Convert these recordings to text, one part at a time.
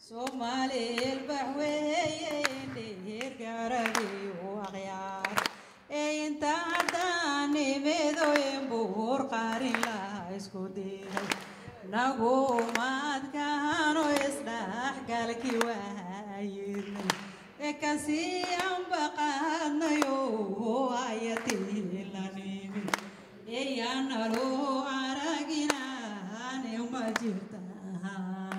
Soomaaliyeel baxweeyeen dheer gaaragii u aqyaar ee inta haddaan nimeedoyen buur qaarin laha isku diiday nagu maadkaano isdhaxgalkii waayirnay ee kasii anbaqaadnayo ayatii la nimi eeyaanaloo araginaan uma jirtaan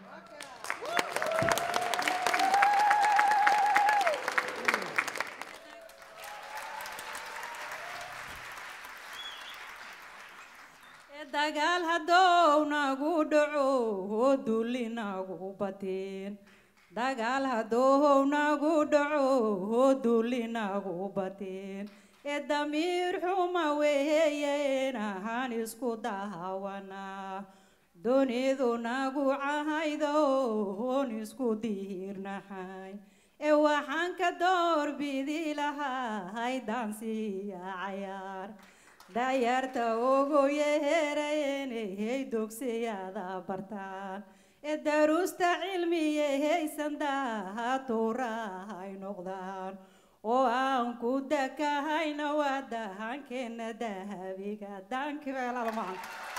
dagaal haddou nagu dhaco dulli nagu bateen dagaal haddou nagu dhaco dulli nagu bateen ee damiir xuma weeyeen ahaan isku daawanaa dunidu nagu cahaydoon isku diirnaxay ee waxaan ka doorbidi lahay dansiya cayaar dayarta ugu yeherayeenehey dugsiyada bartaan ee daruusta cilmiyehaysan dahaturahay noqdaan oo aan ku dakahayna waa dahankeena dahabiga daankibeelalmaan